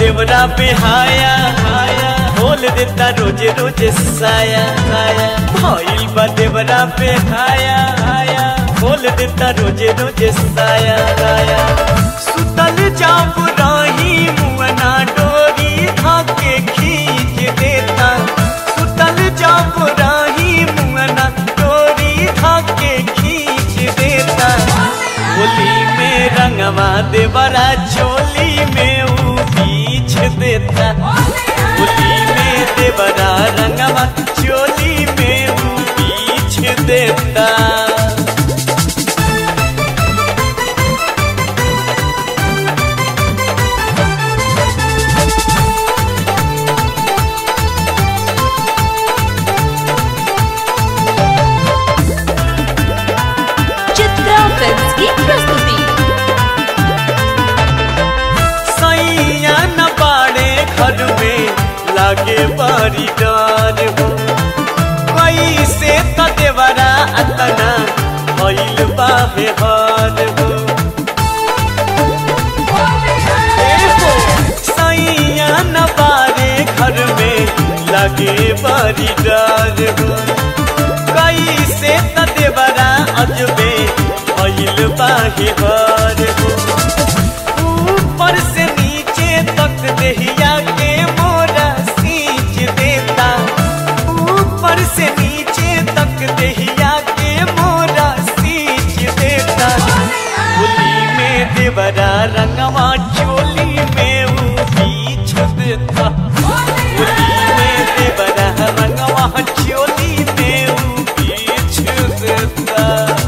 देवरा बेहाया हाया बोल देता रोजे रोजे साया साया भइल बा देवरा बेहाया हाया बोल देता रोजे रोजे साया साया सुतल जाप रही मुअना डोरी धाके खींच देता सुतल जाप रही मुअना डोरी धाके खींच देता होली में रंगवा देवरा चोली में ऊ बीछ देता होली में देवरा रंगवा चोली में ऊ बीछ देता चित्रा फिल्म्स की प्रस्तुति सैया न पाड़े घर में लागे बारी डार हो कैसे त देवरा अतना भइल बाहे हार हो ए हो, सैया न पाड़े घर में लागे बारी डार हो कैसे त देवरा अजबे भइल बाहे हार हो ऊपर से नीचे तक देहिया के मोरा सींच देता ऊपर से नीचे तक देहिया के मोरा सींच देता होली में देवरा रंगवा चोली में ऊ बीछ देता होली में देवरा रंगवा चोली में ऊ बीछ देता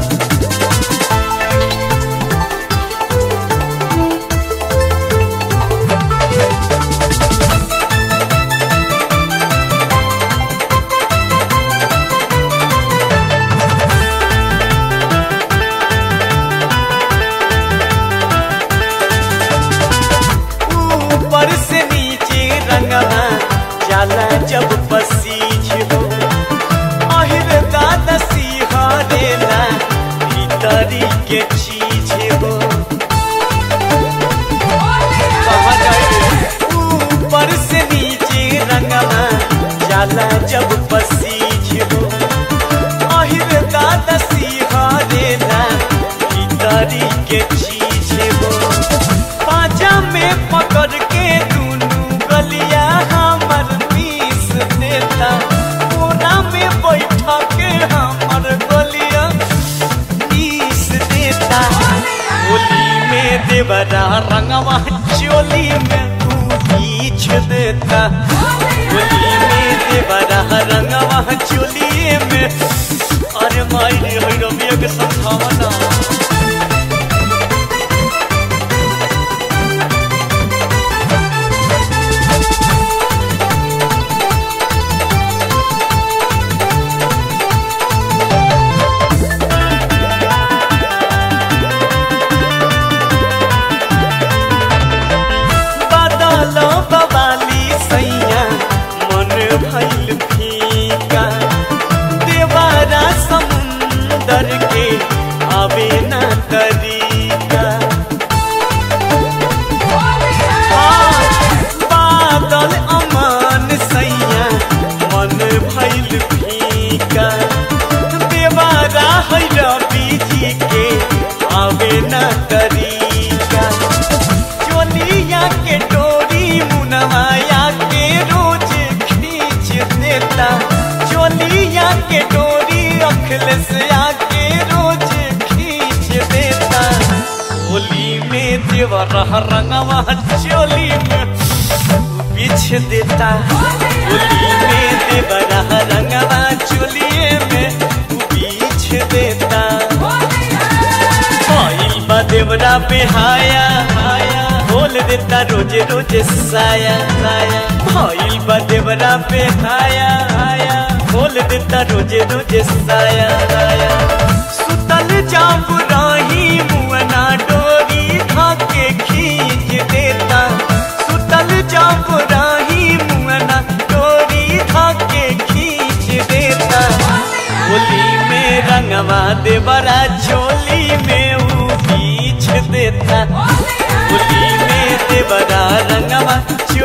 ऊपर से नीचे रंगवा जाला जब पसीज हो अहिर दादा सिहरेला भीतरी के चीज हो कहाँ गए? ऊपर से नीचे रंगवा जाला जब पसीज हो अहिर दादा सिहरेला भीतरी के चीज हो पाजा में पकड़ के दुनू गलिया हमर पीस देता कोना में बैठा के हमर गलिया पीस देता होली में देवरा रंगवा चोली में तू बीछ देता होली में देवरा रंगवा चोली में अरे माई रे होई रबिया के समझावना बादल बवाली सैया मन भइल फीका देवारा समुंदर के आवे न तरीका हाँ, बादल अमान सैया मन भइल फीका देवारा है रवि जी के आवे न तरीका चोलिया के डोरी मुनवाया के रोज खींच देता चोलिया के डोरी अखिलेश आके रोज खींच देता होली में देवर रंगवा चोली में बिछ देता होली में देवर रंगवा चोलिए में बिछ देता भइल बा देवरा बेहाया हाया बोल देता रोजे रोजे साया साया भइल बा देवरा बेहाया हाया बोल देता रोजे रोजे साया साया सुतल जाप रही मुअना डोरी धाके खींच देता सुतल जाप रही मुअना डोरी धाके खींच देता होली में रंगवा देवरा चोली में ऊ बीछ देता होली में देवरा रंगवा चोली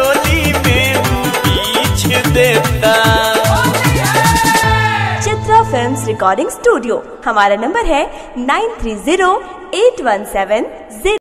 रिकॉर्डिंग स्टूडियो हमारा नंबर है nine three zero eight one सेवन